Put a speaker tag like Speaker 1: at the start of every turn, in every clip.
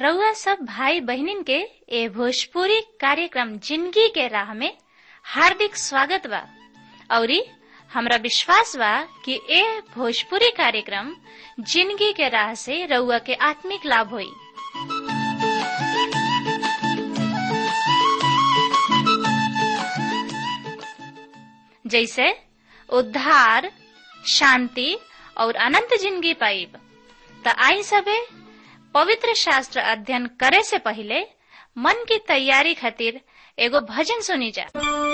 Speaker 1: रउआ सब भाई बहनिन के ए भोजपुरी कार्यक्रम जिंदगी के राह में हार्दिक स्वागत बा औरी हमरा विश्वास बा कि ए भोजपुरी कार्यक्रम जिंदगी के राह से रउआ के आत्मिक लाभ होई जैसे उद्धार शांति और अनंत जिंदगी पाइब त आई सबे पवित्र शास्त्र अध्ययन करे से पहले मन की तैयारी खातिर एगो भजन सुनी जा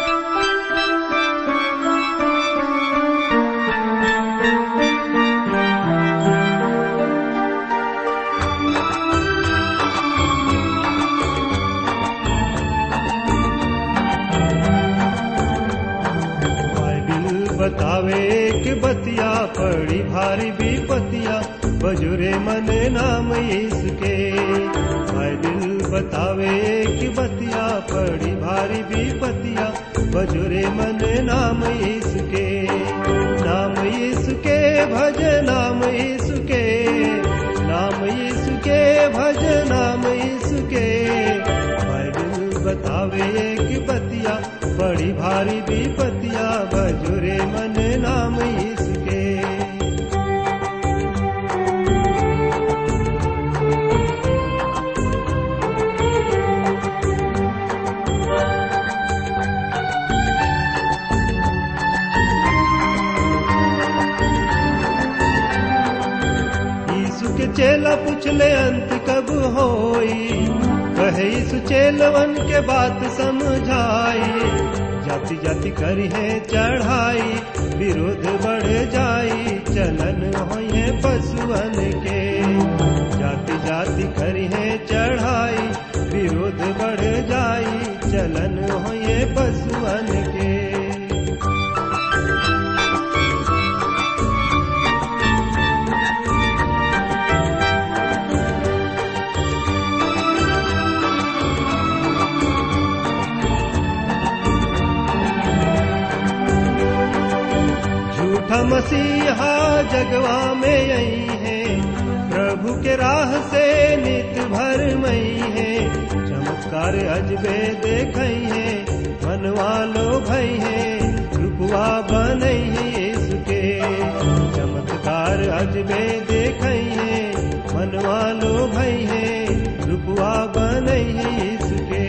Speaker 2: बाइबिल बतावे कि बतिया पड़ी भारी विपतिया बजुरे मने नाम इसके बाइबिल बतावे कि बतिया पड़ी भारी विपतिया बजुरे मने नाम इसके नाम इसके भज नाम इसके नाम इसके भज नाम इसके बाइबिल बतावे कि बतिया बड़ी भारी विपतिया बजुरे मन नाम इसके यीशु के चेला पूछले अंत कब होई कहे यीशु चेलवन के बात समझाई जाति जाति करी है चढ़ाई विरोध बढ़ जाई चलन होए पशुअन के जाति जाति करी है चढ़ाई विरोध बढ़ जाई चलन होए पशुअन के झूठा मसीहा जगवा में आई है प्रभु के राह से नित भर मई है चमत्कार अजबे देखई है मनवा लो भई है रूपवा बनई है यीशु के चमत्कार अजबे देखई है मनवा लो भई है रूपवा बनई है यीशु के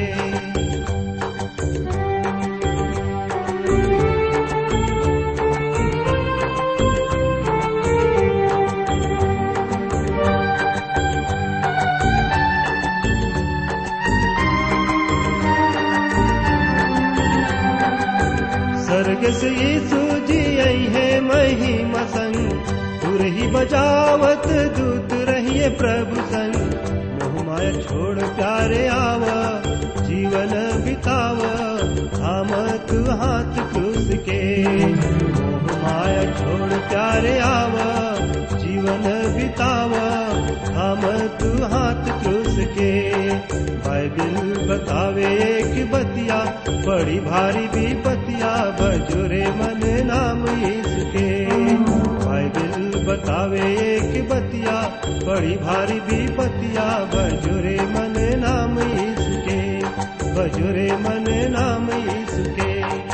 Speaker 2: स्वर्ग से यीशु जी आई है महिमा संग तुर ही बजावत दूत रहिए प्रभु संग मोह माया छोड़ प्यारे आवा जीवन बितावा थाम तू हाथ क्रूस के मोह माया छोड़ प्यारे आवा जीवन बितावा थाम तू हाथ क्रूस के बाइबिल बतावे कि बतिया बड़ी भारी विपतिया बजुरे मन नाम इसके बाइबिल बतावे कि बतिया बड़ी भारी विपतिया बजुरे मन नाम इसके बजुरे मन नाम इसके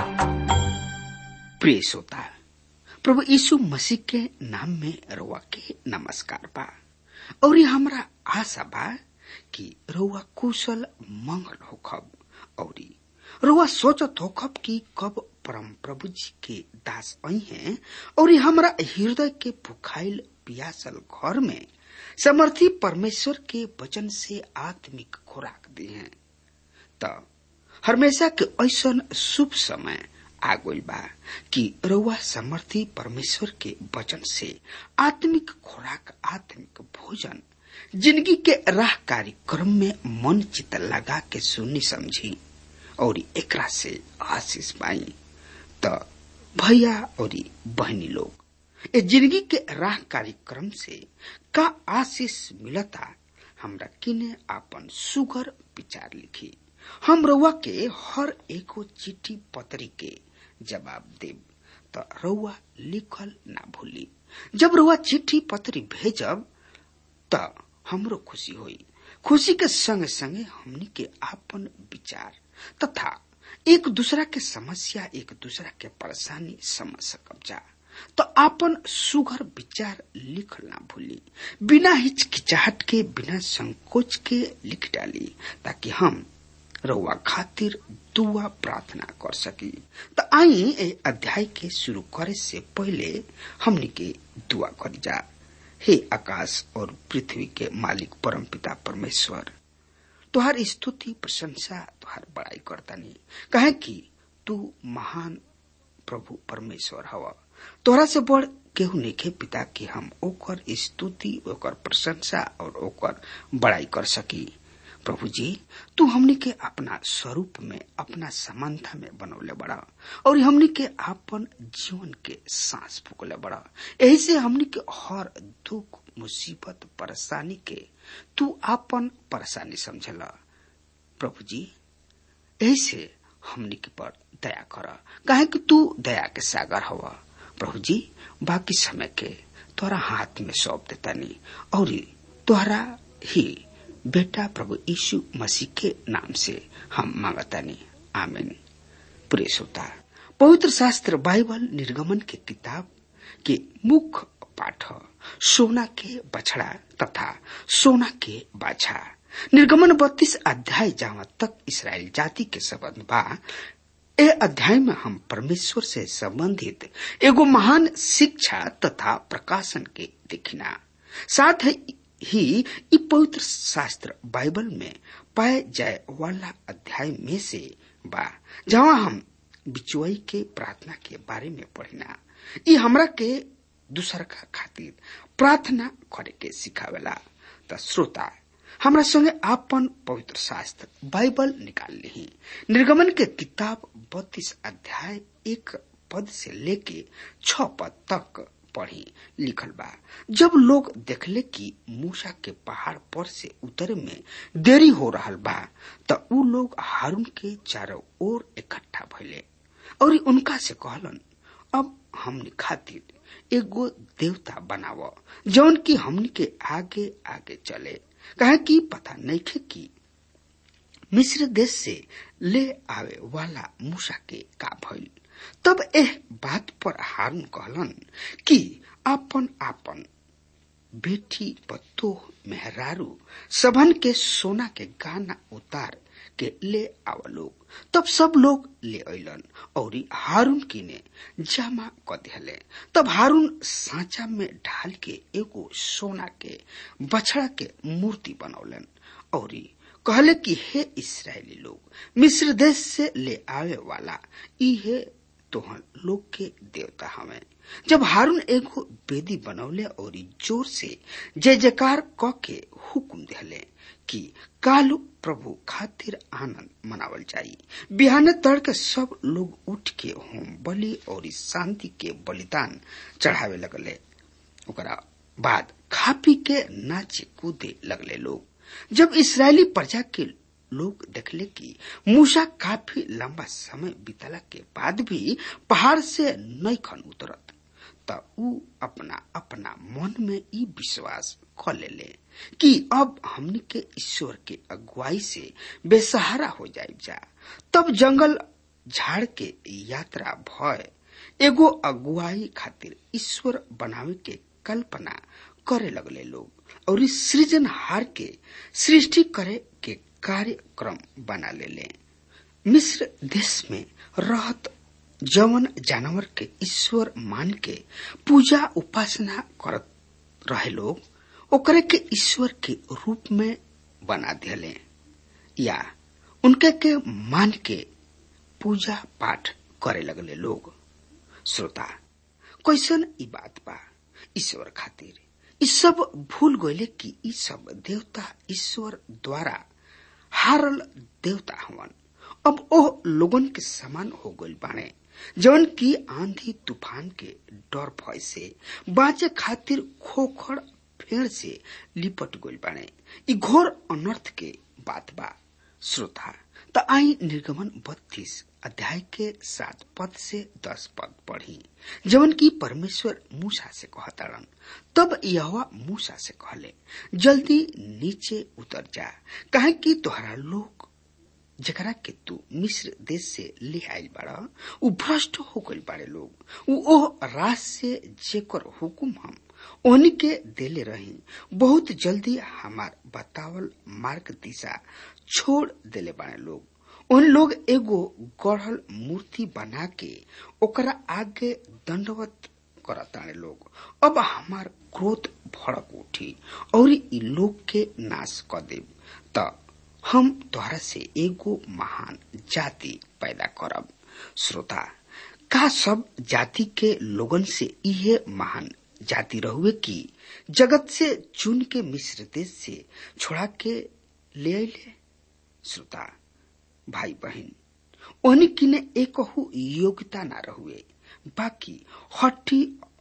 Speaker 3: प्रिय श्रोता प्रभु यीशु मसीह के नाम में रउआ के नमस्कार बा और ये हमरा आशा बा कि रउआ कुशल मंगल होखब और रउआ सोचत होखब कि कब परम प्रभु जी के दास आई हैं और ये हमरा हृदय के भुखाइल पियासल घर में समर्थी परमेश्वर के वचन से आत्मिक खुराक दी हैं त हमेशा के ऐसन शुभ समय आ गइल बा कि रउआ समर्थी परमेश्वर के वचन से आत्मिक खुराक आत्मिक भोजन जिंदगी के राह कार्यक्रम में मन चित लगा के सुनी समझी और एकरा से आशीष पाई त भैया और बहनी लोग ए जिंदगी के राह कार्यक्रम से का आशीष मिलता हमरा किने आपन सुगर विचार लिखी हम रउआ के हर एगो चिट्ठी पत्री के जवाब देब त रउआ लिखल ना भूली जब रउआ चिट्ठी पत्री भेजब त हमरो खुशी होई खुशी के संगे संगे हमनी के आपन विचार तथा एक दूसरा के समस्या एक दूसरा के परेशानी समझ सकब जा तो आपन सुगर विचार लिख ना भूली बिना हिचकिचाहट के बिना संकोच के लिख डाली ताकि हम रउआ खातिर दुआ प्रार्थना कर सकी तो आई ए अध्याय के शुरू करे से पहले हमनी के दुआ करी जा हे आकाश और पृथ्वी के मालिक परम पिता परमेश्वर तुहार स्तुति प्रशंसा तुहार बड़ाई करतानी कहे कि तू महान प्रभु परमेश्वर हवा तोरा से बढ़ केहू नइखे पिता कि हम ओकर स्तुति ओकर प्रशंसा और ओकर बड़ाई कर सकी प्रभु जी तू हमनी के अपना स्वरूप में अपना समानता में बनौले बड़ा और हमनी के आपन जीवन के सांस फूकले बड़ा यही से हमनी के हर दुख मुसीबत परेशानी के तू आपन परेशानी समझला प्रभु जी यही से हमनी के पर दया कर काहे कि तू दया के सागर हवा प्रभु जी बाकी समय के तोरा हाथ में सौंप देतानी और तोहरा ही बेटा प्रभु यीशु मसीह के नाम से हम मांगतानी आमीन प्रिय श्रोता पवित्र शास्त्र बाइबल निर्गमन के किताब के मुख्य पाठ सोना के बछड़ा तथा सोना के बाछा निर्गमन बत्तीस अध्याय जहाँ तक इसराइल जाति के संबंध बा ए अध्याय में हम परमेश्वर से संबंधित एगो महान शिक्षा तथा प्रकाशन के देखिना साथ ही इ पवित्र शास्त्र बाइबल में पाए जाए वाला अध्याय में से बा जहाँ हम बिचुआई के प्रार्थना के बारे में पढ़िना इ हमरा के दूसर का खातिर प्रार्थना करे के सिखावेला त श्रोता हमरा संगे आपन पवित्र शास्त्र बाइबल निकाल ली निर्गमन के किताब बत्तीस अध्याय एक पद से लेके छ पद तक पढ़ी लिखल बा जब लोग देखले कि मूसा के पहाड़ पर से उतरे में देरी हो रहा बा त उ लोग हारून के चारों ओर इकट्ठा भइले और उनका से कहलन अब हमनी खातिर एगो देवता बनाव जौन की हमनी के आगे आगे चले कहे कि पता नहीं खे कि मिस्र देश से ले आवे वाला मूसा के का भइल तब एह बात पर हारून कहलन कि आपन आपन बेटी पत्तो मेहरारू सबन के सोना के गाना उतार के ले आव लोग तब सब लोग ले अलन और हारून किने जमा क दिहले तब हारून साँचा में ढाल के एगो सोना के बछड़ा के मूर्ति बनौलन और कहले कि हे इसराइली लोग मिस्र देश से ले आवे वाला इहे तोहन लोग के देवता हमें जब हारून एगो बेदी बनौले और जोर से जय जयकार क के हुकुम दिहले कि कालू प्रभु खातिर आनंद मनावल जाई बिहान तड़के सब लोग उठ के होम बलि और शांति के बलिदान चढ़ावे लगले ओकरा बाद खा पी के नाचे कूदे लगले लोग जब इसराइली प्रजा के लोग देखले कि मूसा काफी लंबा समय बीतला के बाद भी पहाड़ से नहीं खन उतरत त ऊ अपना अपना मन में ई विश्वास क ले कि अब हमनी के ईश्वर के अगुवाई से बेसहारा हो जाए जा तब जंगल झाड़ के यात्रा भय एगो अगुवाई खातिर ईश्वर बनावे के कल्पना करे लगले लोग और इस सृजनहार के सृष्टि करे के कार्यक्रम बना ले ले मिस्र देश में रहत जवन जानवर के ईश्वर मान के पूजा उपासना करत रहे लोग ओकरे के ईश्वर के रूप में बना दिले या उनके के मान के पूजा पाठ करे लगले लोग श्रोता कैसन ई बात बा ईश्वर खातिर ई सब भूल गईले कि ई सब देवता ईश्वर द्वारा हारल देवता हवन अब ओ लोगन के समान हो गइल बाणे जवन की आंधी तूफान के डर भय से बाँचे खातिर खोखड़ फेर से लिपट गइल बाणे ई घोर अनर्थ के बात बा श्रोता त आई निर्गमन बत्तीस अध्याय के सात पद से दस पद पढ़ी जवन की परमेश्वर मूसा से कहताड़न तब यह मूसा से कहले जल्दी नीचे उतर जा कहे कि तोहरा लोग जकरा के तू मिस्र देश से ले आयल बाड़ा उ भ्रष्ट हो गइल बाड़े लोग उ ओह राज से जेकर हुकुम हम ओहनी के देले रही बहुत जल्दी हमार बतावल मार्ग दिशा छोड़ देले बाड़े लोग उन लोग एगो गढ़ल मूर्ति बना के ओकरा आगे दंडवत करताने लोग अब हमार क्रोध भड़क उठी और इ लोग के नाश कर देब त हम तोहरा से एगो महान जाति पैदा करब श्रोता का सब जाति के लोगन से इहे महान जाति रहुए की जगत से चुन के मिस्र देश से छोड़ा के ले अले श्रोता भाई बहन ओहनी किने एकहु योग्यता ना रहुए बाकी हट्टी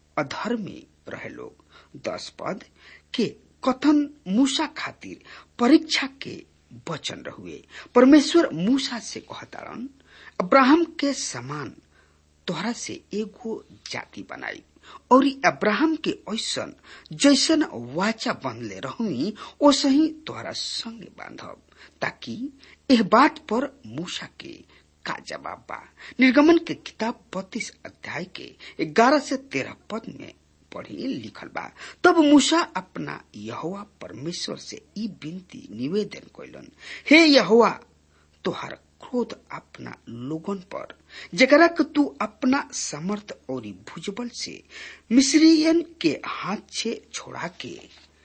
Speaker 3: अधर्मी रहे लोग दस पद के कथन मूसा खातिर परीक्षा के वचन रहुए परमेश्वर मूसा से कहतारन अब्राहम के समान तोहरा से एगो जाति बनाई और अब्राहम के ऐसन जैसन वाचा बंधले रहुई ओसे ही तोहरा संगे बांधब ताकि एह बात पर मूसा के का जवाब बा निर्गमन के किताब बत्तीस अध्याय के ग्यारह से तेरह पद में पढ़ी लिखल बा तब मूसा अपना यहोवा परमेश्वर से ई विनती निवेदन कैलन हे यहोवा तोहार क्रोध अपना लोगन पर जकरा के तू अपना समर्थ और भुजबल से मिस्रियन के हाथ से छोड़ा के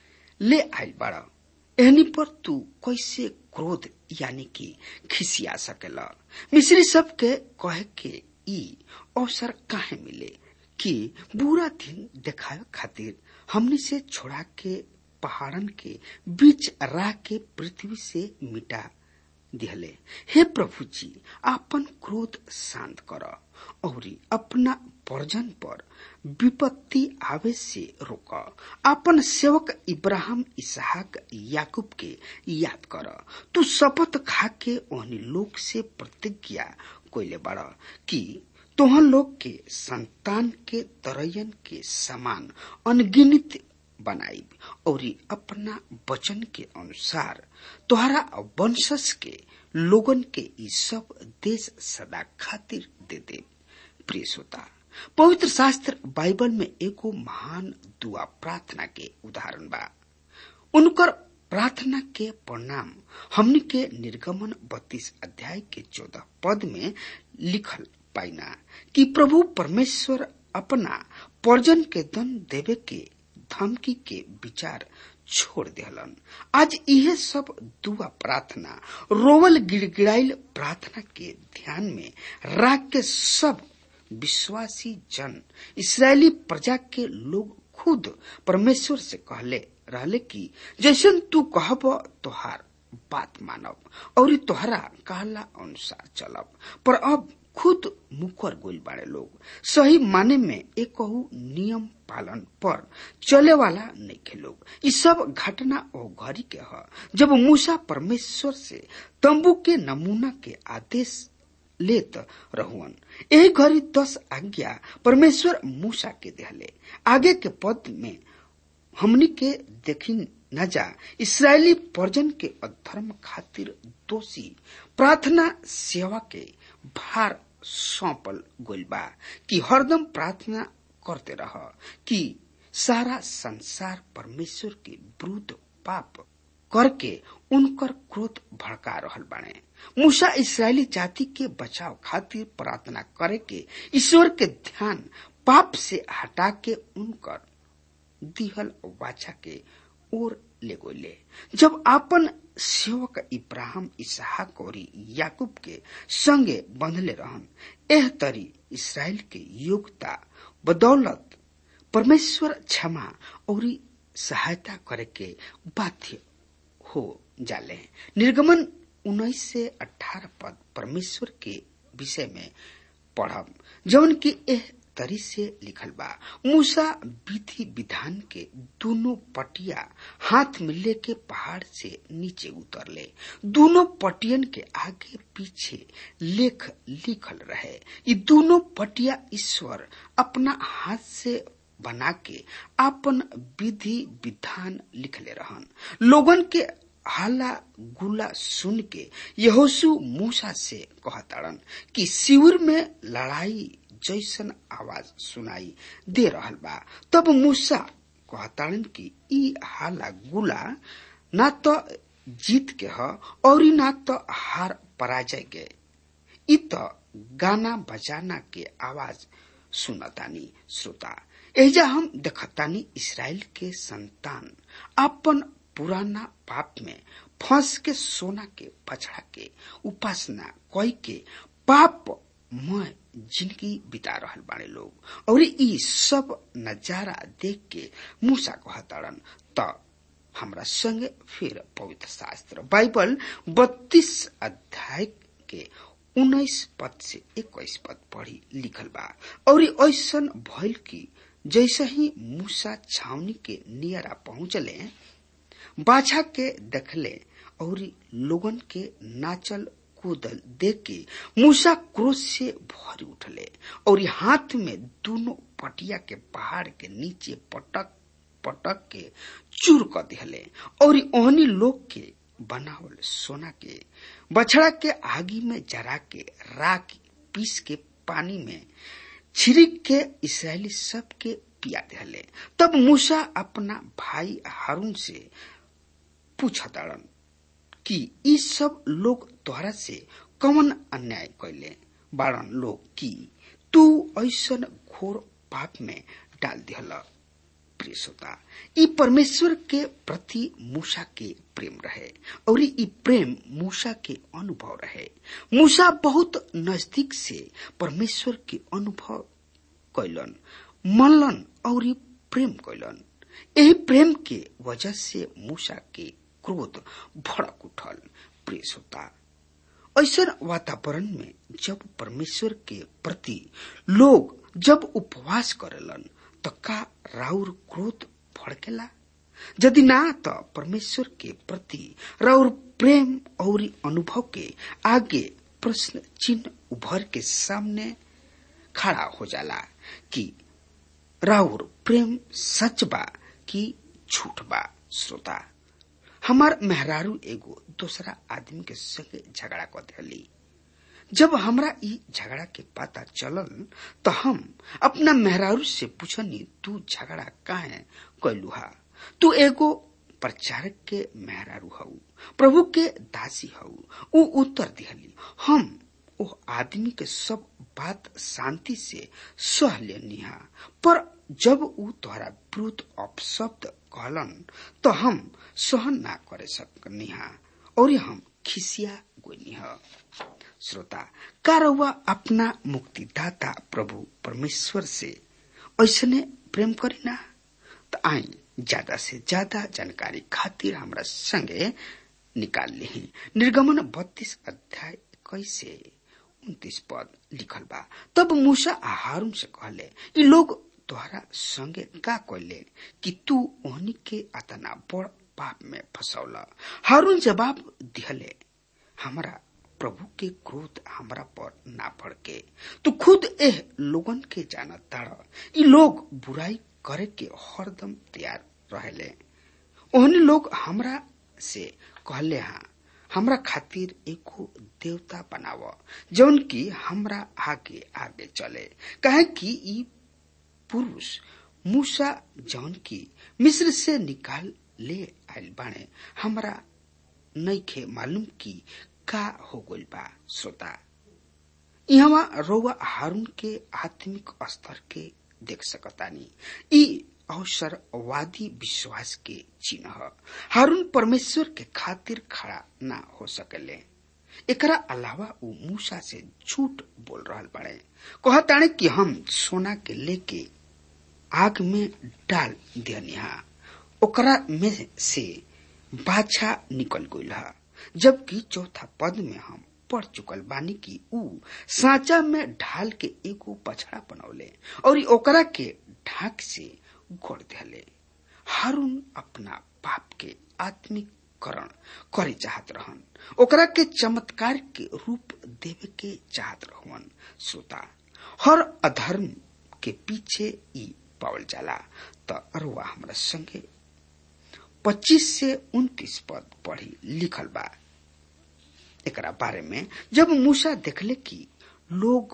Speaker 3: ले आयल बाड़ा एहनी पर तू कैसे क्रोध यानी कि खिसिया सकेला मिस्री सब के कहे के ई अवसर काहे मिले कि बुरा दिन देखाए खातिर हमने से छोड़ा के पहाड़न के बीच राह के पृथ्वी से मिटा दिहले हे प्रभु जी आपन क्रोध शांत कर और अपना पर्जन पर विपत्ति आवे से रोक अपन सेवक इब्राहिम इसहाक याकूब के याद कर तू शपथ खा के ओहनी लोग से प्रतिज्ञा कोयले बड़ कि तोहन लोग के संतान के तरयन के समान अनगिनित बनाई और अपना वचन के अनुसार तोहरा वंशज के लोगन के ई सब देश सदा खातिर दे दे प्रिय श्रोता पवित्र शास्त्र बाइबल में एगो महान दुआ प्रार्थना के उदाहरण बा उनकर प्रार्थना के परिणाम हमने के निर्गमन बत्तीस अध्याय के चौदह पद में लिखल पाइना कि प्रभु परमेश्वर अपना पर्जन के दन देवे के धमकी के विचार छोड़ दिहलन आज यह सब दुआ प्रार्थना रोवल गिड़गिड़ाइल प्रार्थना के ध्यान में राख के सब विश्वासी जन इसराइली प्रजा के लोग खुद परमेश्वर से कहले रहले कि जैसन तू कहब तोहार बात मानब और तोहरा कहला अनुसार चलब पर अब खुद मुकर गोल बाड़े लोग सही माने में एक नियम पालन पर चले वाला नहीं खे लोग ये सब घटना ओ घड़ी के ह जब मूसा परमेश्वर से तंबू के नमूना के आदेश लेत रहुअन यही घड़ी दस आज्ञा परमेश्वर मूसा के देहले आगे के पद में हमनी के देखी न जा इसराइली पर्जन के अधर्म खातिर दोषी प्रार्थना सेवा के भार सौंपल गोल बा कि हरदम प्रार्थना करते रह कि सारा संसार परमेश्वर के विरुद्ध पाप करके उनकर क्रोध भड़का रहल बाने मूसा इसराइली जाति के बचाव खातिर प्रार्थना करे के ईश्वर के ध्यान पाप से हटा के उनकर दिहल वाचा के ओर ले गोले जब आपन सेवक इब्राहिम इसहाक और याकूब के संगे बंधले रहन एह तरी इसराइल के योग्यता बदौलत परमेश्वर क्षमा और सहायता करे के बाध्य हो जाले निर्गमन उन्नीस से अठारह पद परमेश्वर के विषय में पढ़ब जौन की एह तरी से लिखल बा मूसा विधि विधान के दोनों पटिया हाथ में लेके पहाड़ से नीचे उतरले दोनों पटियन के आगे पीछे लेख लिखल रहे ये दोनों पटिया ईश्वर अपना हाथ से बना के अपन विधि विधान लिखले रहन लोगन के हाला गुला सुन के यहोसु मूसा से कहताड़न कि शिविर में लड़ाई जैसन आवाज सुनाई दे रहल बा तब मूसा कहताड़न कि ई हाला गुला ना तो जीत के ह और ना तो हार पराजय के ई तो गाना बजाना के आवाज सुनतानी श्रोता एजा हम देखतानी इसराइल के संतान अपन पुराना पाप में फंस के सोना के पछड़ा के उपासना कोई के पाप में जिंदगी बिता रहल बाड़े लोग और ई सब नजारा देख के मूसा कहताड़न त हमरा संगे फिर पवित्र शास्त्र बाइबल बत्तीस अध्याय के उन्नीस पद से इक्कीस पद पढ़ी लिखल बा और ऐसन भइल की जैसे ही मूसा छावनी के नियरा पहुंचले बाछा के देखले और लोगन के नाचल कूदल देख के मूसा क्रोध से भर उठले और हाथ में दोनों पटिया के पहाड़ के नीचे पटक पटक के चूर कर दिहले और ओहनी लोग के बनावल सोना के बछड़ा के आगी में जरा के राख पीस के पानी में छिड़क के इसराइली सब के पिया दिहले तब मूसा अपना भाई हारून से पूछताड़न कि ई सब लोग तोहरा से कौन अन्याय कैले बाड़न लोग की तू ऐसन घोर पाप में डाल दिहला प्रिय श्रोता ई परमेश्वर के प्रति मूसा के प्रेम रहे और ई प्रेम मूसा के अनुभव रहे मूसा बहुत नजदीक से परमेश्वर के अनुभव कैलन मनलन और ई प्रेम कैलन यही प्रेम के वजह से मूसा के क्रोध भड़क उठल प्रिय श्रोता ऐसा वातावरण में जब परमेश्वर के प्रति लोग जब उपवास करेलन तो का राउर क्रोध भड़केला यदि ना तो परमेश्वर के प्रति राउर प्रेम और अनुभव के आगे प्रश्न चिन्ह उभर के सामने खड़ा हो जाला कि राउर प्रेम सच बा कि झूठ बा श्रोता हमार मेहरारू एगो दूसरा आदमी के संगे झगड़ा कर दिली जब हमरा ई झगड़ा के पता चलल तो हम अपना मेहरारू से पूछनी तू झगड़ा काहे कैलुहा तू एगो प्रचारक के मेहरारू हऊ प्रभु के दासी हऊ ऊ उत्तर दिहली हम ओ आदमी के सब बात शांति से सह लेनिहा पर जब ऊ तोहरा विरुद्ध अपशब्द कहलन तो हम सहन ना करे सकनिहा और हम खिसिया गोनिहा श्रोता का रउआ अपना मुक्तिदाता प्रभु परमेश्वर से ऐसने प्रेम करीना तो आई ज्यादा से ज्यादा जानकारी खातिर हमरा संगे निकाल ली निर्गमन बत्तीस अध्याय कैसे उन्तीस पद लिखल बा तब मूसा हारून से कहले ई लोग तोहरा संगे का कहले कि तू ओहनी के अतना बड़ पाप में फसौला हारून जवाब दिहले हमरा प्रभु के क्रोध हमरा पर ना भड़के तू खुद एह लोगन के जाना ताड़ ई लोग बुराई करे के हरदम तैयार रहेले ओहनी लोग हमरा से कहले हाँ हमरा खातिर एको देवता बनाव जौन की हमरा आगे आगे चले कहे कि ई पुरुष मूसा जौन की मिस्र से निकाल ले आयल बाणे हमरा नईखे मालूम की का हो गइल बा श्रोता यहाँ रउआ हारून के आत्मिक स्तर के देख सकतानी ई अवसरवादी विश्वास के चिन्ह हारून परमेश्वर के खातिर खड़ा ना हो सकले एकरा अलावा ऊ मूसा से झूठ बोल रहल बड़े कहताणे कि हम सोना के लेके आग में डाल दियनिहा ओकरा में से बाछा निकल गइल जबकि चौथा पद में हम पढ़ चुकल बानी की ऊ साचा में ढाल के एगो बछड़ा बनौले और ओकरा के ढाक से गोड़ दिले हारून अपना पाप के आत्मिकरण करे चाहत रहन ओकरा के चमत्कार के रूप देवे के चाहत रहन श्रोता हर अधर्म के पीछे ई पावल जाला त अरुआ हमरा संगे 25 से 29 पद पढ़ी लिखल बा एकरा बारे में जब मूसा देखले कि लोग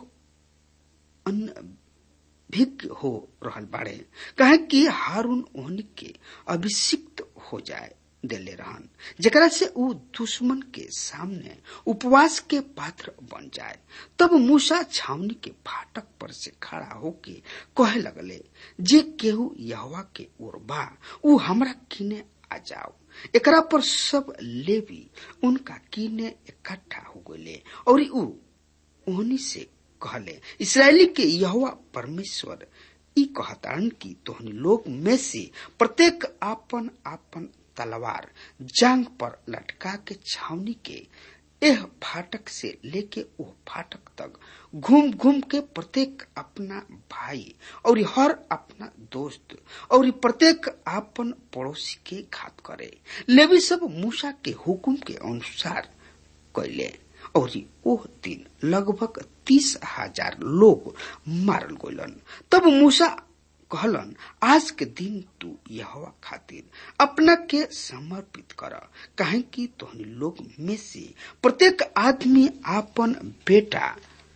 Speaker 3: अनभिज्ञ हो रहल बाड़े कहे कि हारून ओहनी के अभिषिक्त हो जाए देले रहन जेकरा से ऊ दुश्मन के सामने उपवास के पात्र बन जाए तब मूसा छावनी के फाटक पर से खड़ा होके कहे लगले जे केहू यहवा के ओर बा ऊ हमरा किने आ जाओ एकरा पर सब लेवी उनका कीने इकट्ठा हो गए और ऊ ओहनी से कहले इसराइली के यहोवा परमेश्वर ई कहतारन की तोहनी लोग में से प्रत्येक आपन आपन तलवार जांग पर लटका के छावनी के एह फाटक से लेके ओ फाटक तक घूम घूम के प्रत्येक अपना भाई और हर अपना दोस्त और प्रत्येक आपन पड़ोसी के घात करे लेवी सब मूसा के हुकुम के अनुसार कैले और ओह दिन लगभग तीस हजार लोग मारल गलन तब मूसा कहलन आज के दिन तू यहवा खातिर अपना के समर्पित कर काहे कि तोहनी लोग में से प्रत्येक आदमी आपन बेटा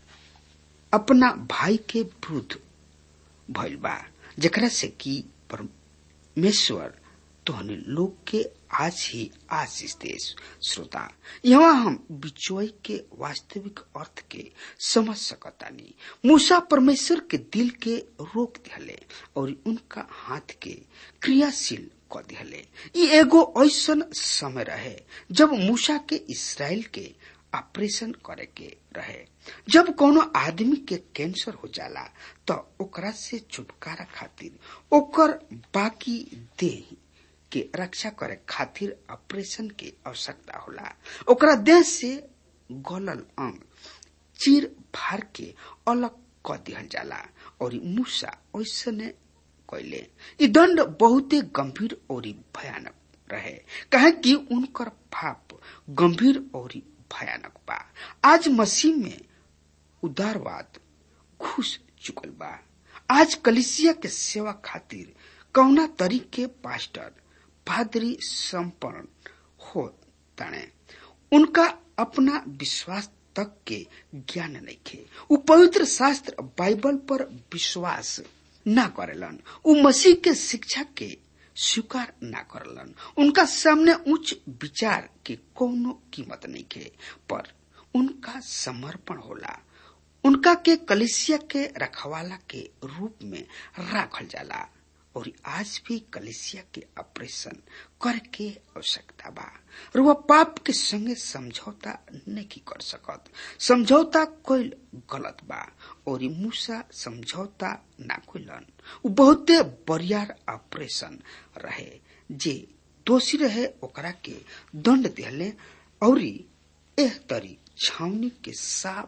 Speaker 3: अपना भाई के विरुद्ध भइल बा जेकरा से कि परमेश्वर तोहनी लोग के आज ही आशीष दे श्रोता यहाँ हम बिचोई के वास्तविक अर्थ के समझ सकतानी मूसा परमेश्वर के दिल के रोक दिहले और उनका हाथ के क्रियाशील क दिहले ये एगो ऐसन समय रहे जब मूसा के इसराइल के ऑपरेशन करे के रहे जब कोनो आदमी के कैंसर हो जाला तो ओकरा से छुटकारा खातिर ओकर बाकी देह के रक्षा करे खातिर ऑपरेशन के आवश्यकता होला ओकरा देह से गलल अंग चीर फाड़ के अलग क दिहल जाला और मूसा ऐसने कैले ई दंड बहुते गंभीर और भयानक रहे कहे कि उनकर पाप गंभीर और भयानक बा आज मसीह में उदारवाद घुस चुकल बा आज कलिसिया के सेवा खातिर कौना तरीके पास्टर पादरी संपन्न हो तणे उनका अपना विश्वास तक के ज्ञान नहीं खे उ पवित्र शास्त्र बाइबल पर विश्वास ना करेलन उ मसीह के शिक्षा के स्वीकार ना करलन उनका सामने उच्च विचार के कोनो कीमत नहीं खे पर उनका समर्पण होला उनका के कलिसिया के रखवाला के रूप में राखल जाला और आज भी कलिसिया के ऑपरेशन करके आवश्यकता बा और वह पाप के संगे समझौता नहीं कर सकत समझौता कोई गलत बा और मूसा समझौता ना कोइलन उ बहुते बरियार ऑपरेशन रहे जे दोषी रहे ओकरा के दंड दिहले और एह तरी छावनी के साफ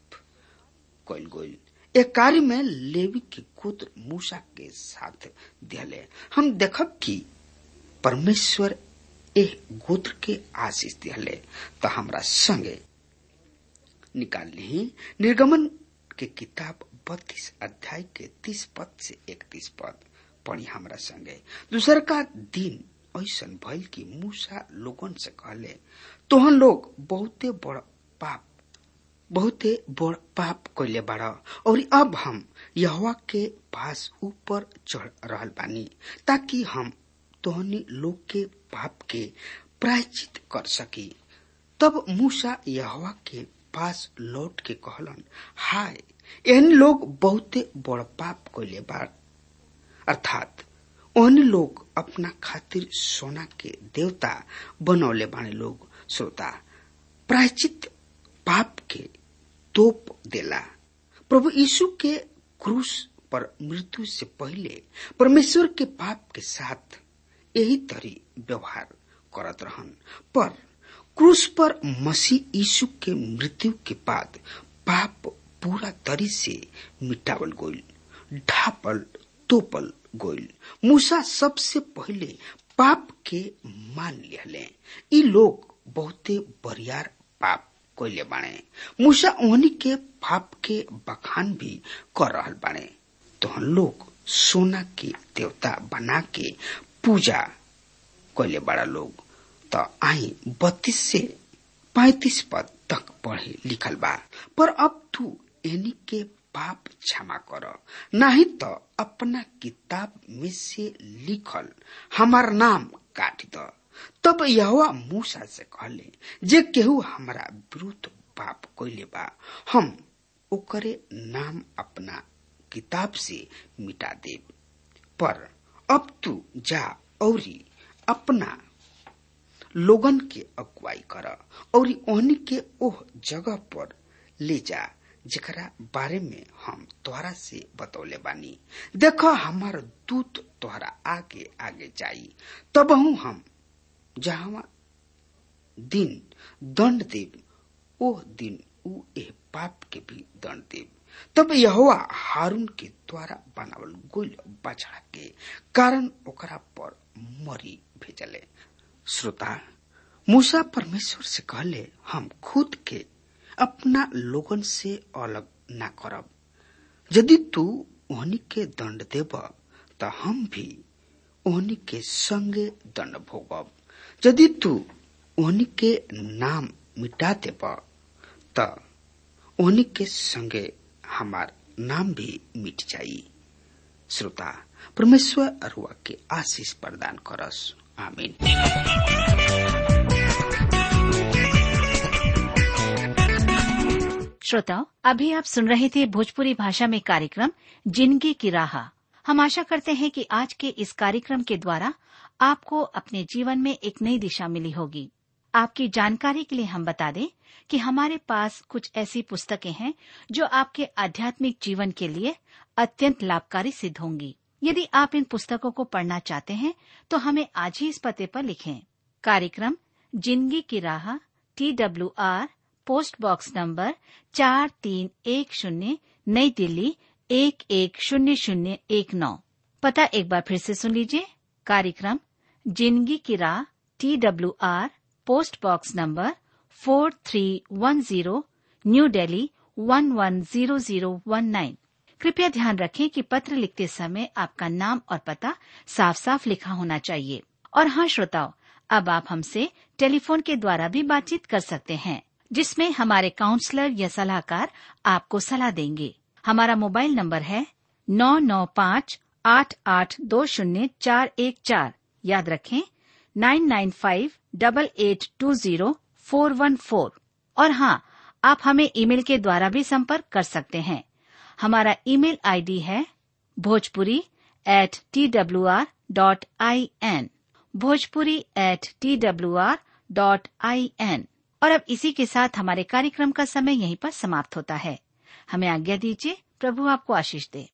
Speaker 3: कइल गइल ए कार्य में लेवी के पुत्र मूसा के साथ दिले हम देखब कि परमेश्वर एह गोत्र के आशीष दिले तो हमरा संगे निकाल ली निर्गमन के किताब बत्तीस अध्याय के तीस पद से इकतीस पद पढ़ी हमरा संगे दूसर का दिन ऐसा भइल कि मूसा लोगन से कहले तोहन लोग बहुते बड़ पाप बहुते बड़ पाप कैले बाड़ और अब हम यहवा के पास ऊपर चढ़ रहल बानी ताकि हम तोहनी लोग के पाप के प्रायचित कर सकी तब मूसा यहवा के पास लौट के कहलन हाय एहन लोग बहुते बड़ पाप कैले बाड़ अर्थात ओहन लोग अपना खातिर सोना के देवता बनौले बाने लोग श्रोता प्रायचित पाप के तोप देला प्रभु यीशु के क्रूस पर मृत्यु से पहले परमेश्वर के पाप के साथ यही तरी व्यवहार करत रहन पर क्रूस पर मसीह यीशु के मृत्यु के बाद पाप पूरा तरी से मिटावल गोइल ढापल तोपल गोइल मूसा सबसे पहले पाप के मान लिहले ई लोग बहुते बरियार पाप कोइले बाणे मूसा ओहनी के पाप के बखान भी कर रहल बाणे तो हम लोग सोना के देवता बना के पूजा कोइले बड़ा लोग तो आई बत्तीस से पैतीस पद तक पढ़े लिखल बा पर अब तू एनी के पाप क्षमा कर नहीं तो अपना किताब में से लिखल हमार नाम काट द तब यहोवा मूसा से कहले जे केहू हमारा विरुद्ध पाप कोइले बा हम ओकरे नाम अपना किताब से मिटा देब पर अब तू जा औरी अपना लोगन के अगुवाई कर और ओहनी के ओह जगह पर ले जा जेकरा बारे में हम तोहरा से बतौले बानी देखो हमार दूत तोहरा आगे आगे जाई तब हम जहां दिन दंड देव ओह दिन ऊ एह पाप के भी दंड देव तब यहोवा हारून के द्वारा बनावल गोल बछड़ा के कारण ओकरा पर मरी भेजले श्रोता मूसा परमेश्वर से कहले हम खुद के अपना लोगन से अलग ना करब यदि तू ओहनी के दंड देब त हम भी ओहनी के संगे दंड भोगब यदि तू ओहनी के नाम मिटा देब त ओहनी के संगे हमार नाम भी मिट जाई श्रोता परमेश्वर अरुआ के आशीष प्रदान करस आमीन
Speaker 4: श्रोताओं अभी आप सुन रहे थे भोजपुरी भाषा में कार्यक्रम जिंदगी की राह हम आशा करते हैं कि आज के इस कार्यक्रम के द्वारा आपको अपने जीवन में एक नई दिशा मिली होगी आपकी जानकारी के लिए हम बता दें कि हमारे पास कुछ ऐसी पुस्तकें हैं जो आपके आध्यात्मिक जीवन के लिए अत्यंत लाभकारी सिद्ध होंगी यदि आप इन पुस्तकों को पढ़ना चाहते हैं तो हमें आज ही इस पते पर लिखें कार्यक्रम जिंदगी की राह T W R post box number चार तीन एक शून्य नई दिल्ली एक एक शून्य शून्य एक नौ पता एक बार फिर से सुन लीजिए कार्यक्रम जिंदगी की राह T W R post box number four three one zero new Delhi one one zero zero one nine कृपया ध्यान रखें कि पत्र लिखते समय आपका नाम और पता साफ साफ लिखा होना चाहिए और हाँ श्रोताओं अब आप हमसे टेलीफोन के द्वारा भी बातचीत कर सकते हैं जिसमें हमारे काउंसलर या सलाहकार आपको सलाह देंगे हमारा मोबाइल नंबर है नौ नौ पाँच आठ आठ दो शून्य चार एक चार याद रखें nine nine five double eight two zero four one four और हाँ आप हमें ईमेल के द्वारा भी संपर्क कर सकते हैं हमारा ईमेल आईडी है Bhojpuri at T W R dot I N Bhojpuri at T W R dot I N और अब इसी के साथ हमारे कार्यक्रम का समय यहीं पर समाप्त होता है हमें आज्ञा दीजिए प्रभु आपको आशीष दे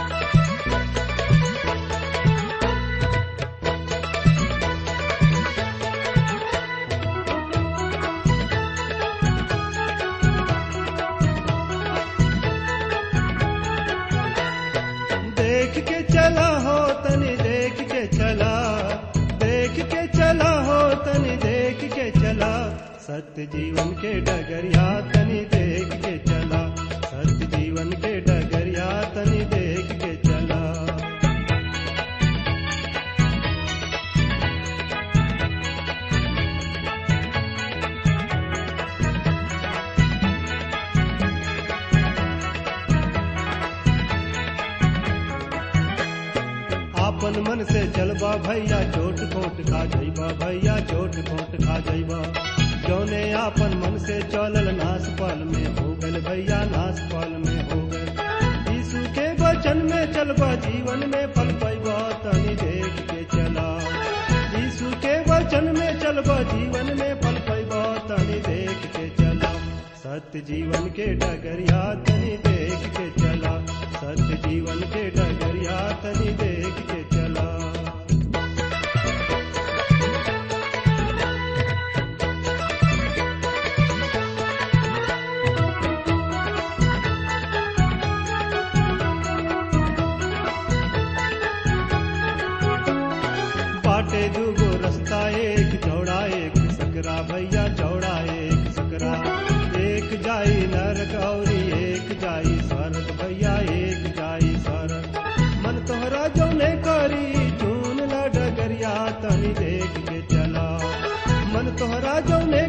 Speaker 2: देख के चला हो तनी देख के चला देख के चला हो तनी देख के चला सत्य जीवन के डगरिया तनी देख के चला सत्य जीवन के डगरिया तनी देख के चला आपन मन से चलबा भैया चोट खोट खा जइबा भैया चोट खोट खा जइबा जौने आपन मन से चलल नास पाल में हो गल भैया नास पाल में हो गल यीशु के वचन में चलबा जीवन में फल पैबा तनी देख के चला यीशु के वचन में चलबा जीवन में फल पैबा तनी देख के चला सत्य जीवन के डगरिया तनी देख के चला सत्य जीवन के डगरिया तनी देख के चला बाटे दूगो रास्ता एक चौड़ा एक सकरा भैया चौड़ा एक सकरा एक जाई नरक और एक जाई स्वर्ग भैया एक जाई स्वर्ग मन तोहरा जौने करी चून ला डगरिया तनी देख के चला मन तोहरा जौने